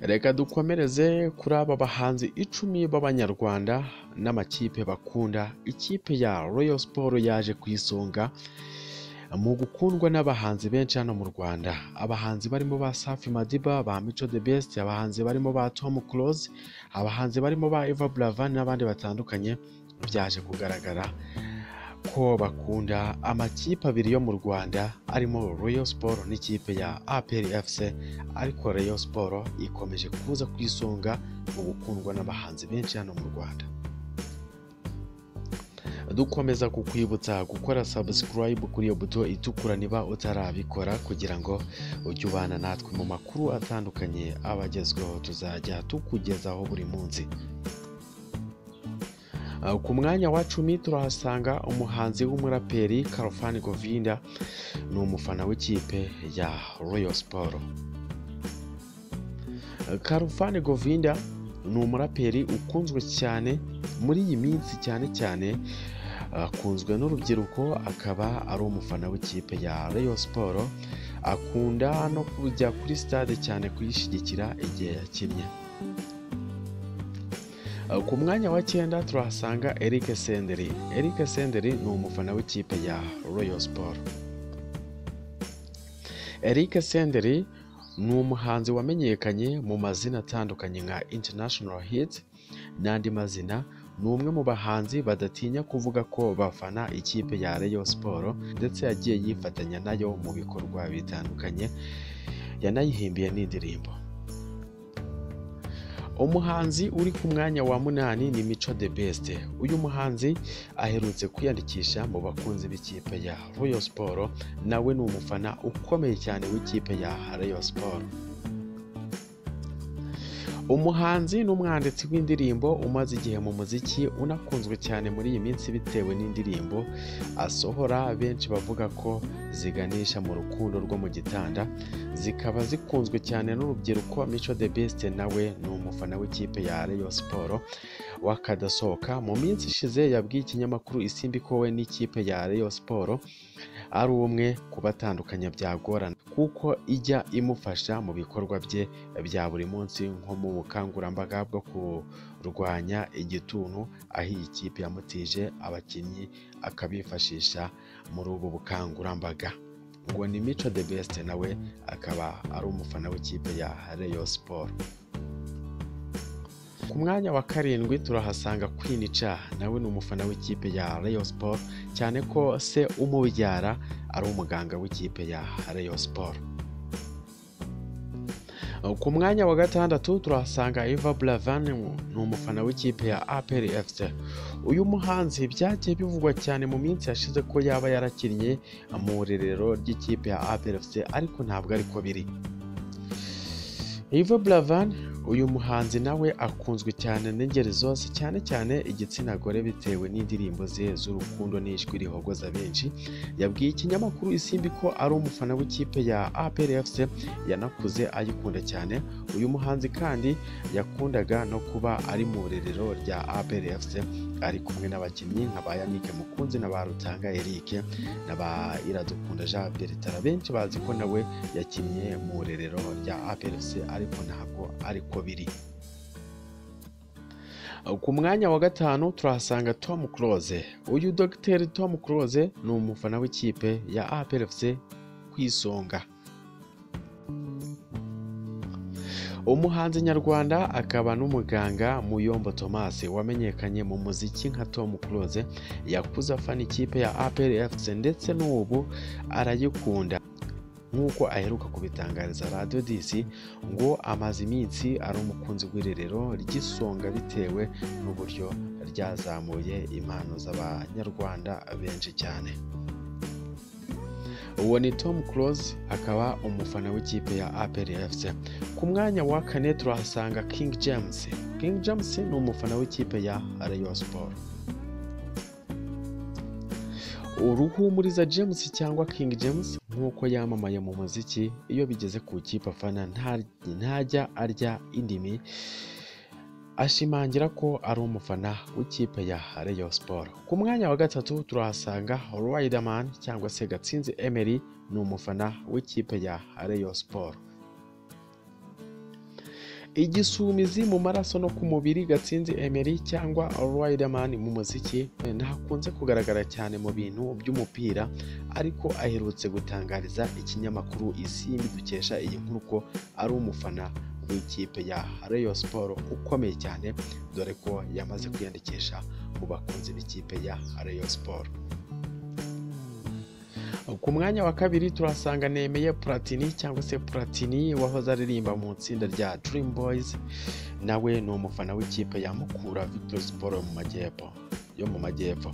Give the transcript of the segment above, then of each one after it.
reka dukomereze kuri aba bahanzi icumi b'abanyarwanda n'amakipe bakunda ikipe ya royal siporo yaje ku isonga mu gukundwa n'abahanzi benshi hano mu rwanda abahanzi barimo ba safi madiba ba mico the best abahanzi barimo ba tom close abahanzi barimo ba eva brava n'abandi batandukanye byaje kugaragara ko bakunda amakipe abiri yo mu rwanda arimo royal sport n'ikipe ya apr fc ariko royal sport ikomeje kuza ku isonga mu gukundwa n'abahanzi benshi hano mu rwanda dukomeza kukwibutsa gukora subscribe kuri iyo buto itukura niba utarabikora kugira ngo ujye ubana natwe mu makuru atandukanye aba agezweho tuzajya tukugezaho buri munsi Uh, ku mwanya wa cumi turahasanga umuhanzi w'umuraperi karofani govinda ni umufana w'ikipe ya royal sport Uh, karofani govinda ni umuraperi ukunzwe cyane muri iyi minsi cyane cyane akunzwe n'urubyiruko akaba ari umufana w'ikipe ya Rayon siporo akunda no kujya kuri stade cyane kuyishyigikira igihe yakinnye ku mwanya wa cyenda turahasanga Eric Senderi Eric Senderi ni umufana w'ikipe ya Rayon siporo Eric Senderi ni umuhanzi wamenyekanye mu mazina atandukanye nka international hit n'andi mazina ni umwe mu bahanzi badatinya kuvuga ko bafana ikipe ya Rayon siporo ndetse yagiye yifatanya nayo mu bikorwa bitandukanye yanayihimbiye n'indirimbo umuhanzi uri ku mwanya wa munani ni mico the best uyu muhanzi aherutse kwiyandikisha mu bakunzi b'ikipe ya Rayon siporo nawe ni umufana ukomeye cyane w'ikipe ya Rayon siporo umuhanzi n'umwanditsi w'indirimbo umaze igihe mu muziki unakunzwe cyane muri iyi minsi bitewe n'indirimbo asohora benshi bavuga ko ziganisha mu rukundo rwo mu gitanda zikaba zikunzwe cyane n'urubyiruko mico the best nawe ni umufana w'ikipe ya Rayon siporo wakadasohoka mu minsi ishize yabwiye ikinyamakuru isimbi ko we n'ikipe ya Rayon siporo ari umwe kubatandukanya byagorana kuko ijya imufasha mu bikorwa bye bya buri munsi nko mu bukangurambaga bwo kurwanya igituntu aho iyi kipe yamutije abakinnyi akabifashisha muri ubu bukangurambaga ngo ni mico the best nawe akaba ari umufana w'ikipe ya Rayon siporo ku mwanya wa karindwi turahasanga Queen Cha nawe ni umufana w'ikipe ya Rayon Sport cyane ko se umubyara ari umuganga w'ikipe ya Rayon Sport ku mwanya wa gatandatu turahasanga Eva Blavan ni umufana w'ikipe ya APR FC uyu muhanzi byagiye bivugwa cyane mu minsi yashize ko yaba yarakinnye mu irerero ry'ikipe ya APR FC ariko ntabwo ariko biri Eva Blavan uyu muhanzi nawe akunzwe cyane n'ingeri zose cyane cyane igitsina gore bitewe n'indirimbo ze z'urukundo n'ijwi rihogoza benshi yabwiye ikinyamakuru isimbi ko ari umufana w'ikipe ya APR FC yanakuze ayikunda cyane uyu muhanzi kandi yakundaga no kuba ari mu rerero rya APR FC ari kumwe n'abakinnyi nka ba Yannick Mukunzi na ba Rutanga Eric na ba Iradukunda Jean Bertrand benshi bazi ko nawe yakinnye mu rerero rya APR FC ariko ntabwo ari uko biri ku mwanya wa gatanu turahasanga tom close uyu dogiteri tom close ni umufana w'ikipe ya APFC ku isonga umuhanzi nyarwanda akaba n'umuganga muyombo thomas wamenyekanye mu muziki nka tom close yakuze afana ikipe ya APFC ndetse n'ubu arayikunda nk'uko aheruka kubitangariza radiyo disi ngo amaze iminsi ari umukunzi w'irerero ry'isonga bitewe n'uburyo ryazamuye impano z'abanyarwanda benshi cyane uwo ni tom close akaba umufana w'ikipe ya APRFC ku mwanya wa kane turahasanga king james king james ni umufana w'ikipe ya rayon sport uruhumuriza james cyangwa king james nk'uko yamamaye mu muziki iyo bigeze ku ikipe afana ntajya arya indimi ashimangira ko ari umufana w'ikipe ya Rayon siporo ku mwanya wa gatatu turahasanga Riderman cyangwa se gatsinzi emery ni umufana w'ikipe ya Rayon siporo igisumizi mu maraso no ku mubiri gatsinzi emery cyangwa riderman mu muziki ntakunze kugaragara cyane mu bintu by'umupira ariko aherutse gutangariza ikinyamakuru isimbi dukesha iyi nkuru ko ari umufana w'ikipe ya rayon siporo ukomeye cyane dore ko yamaze kwiyandikisha mu bakunzi b'ikipe ya rayon siporo ku mwanya wa kabiri turasanga nemeye platini cyangwa se platini wahoze aririmba mu itsinda rya Dream Boys nawe ni umufana w'ikipe ya Mukura Victory Sport mu majyepfo yo mu majyepfo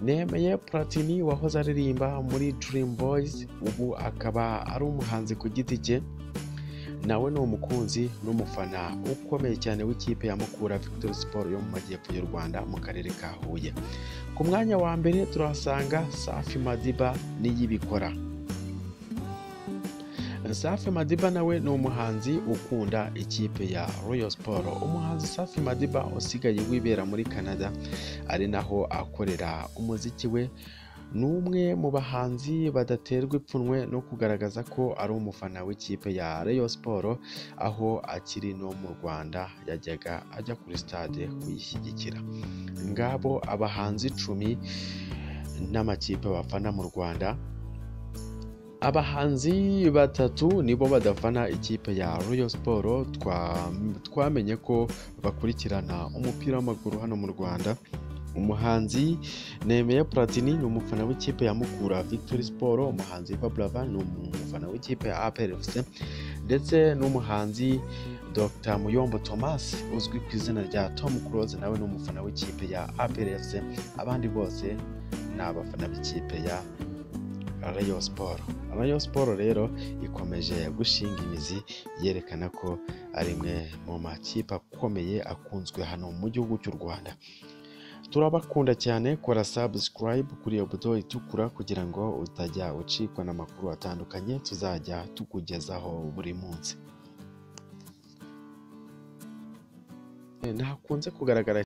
nemeye platini wahoze aririmba muri Dream Boys ubu akaba ari umuhanzi ku giti cye nawe ni umukunzi n'umufana ukomeye cyane w'ikipe ya Mukura Victory Sport yo mu majyepfo y'u Rwanda mu karere ka Huye ku mwanya wa mbere turahasanga safi madiba n'iyibikora safi madiba nawe ni umuhanzi ukunda ikipe ya royal siporo umuhanzi safi madiba usigaye wibera muri canada ari naho akorera umuziki we ni umwe mu bahanzi badaterwa ipfunwe no kugaragaza ko ari umufana w'ikipe ya Rayon siporo aho akiri no mu rwanda yajyaga ajya kuri stade kuyishyigikira ngabo abahanzi icumi n'amakipe bafana mu rwanda abahanzi batatu nibo badafana ikipe ya Rayon siporo twamenye ko bakurikirana umupira w'amaguru hano mu rwanda umuhanzi nemeye platini ni umufana w'ikipe ya mukura victory sport umuhanzi fabrava ni umufana w'ikipe ya apr fc ndetse n'umuhanzi dr muyombo thomas uzwi ku izina rya tom close nawe ni umufana w'ikipe ya apr fc abandi bose ni abafana b'ikipe ya rayon sport rayon sport rero ikomeje gushinga imizi yerekana ko ari imwe mu makipe akomeye akunzwe hano mu gihugu cy'u rwanda turabakunda cyane kora subscribe kuri iyo buto itukura kugira ngo utajya ucikwa n'amakuru atandukanye tuzajya tukugezaho buri munsi ntakunze kugaragara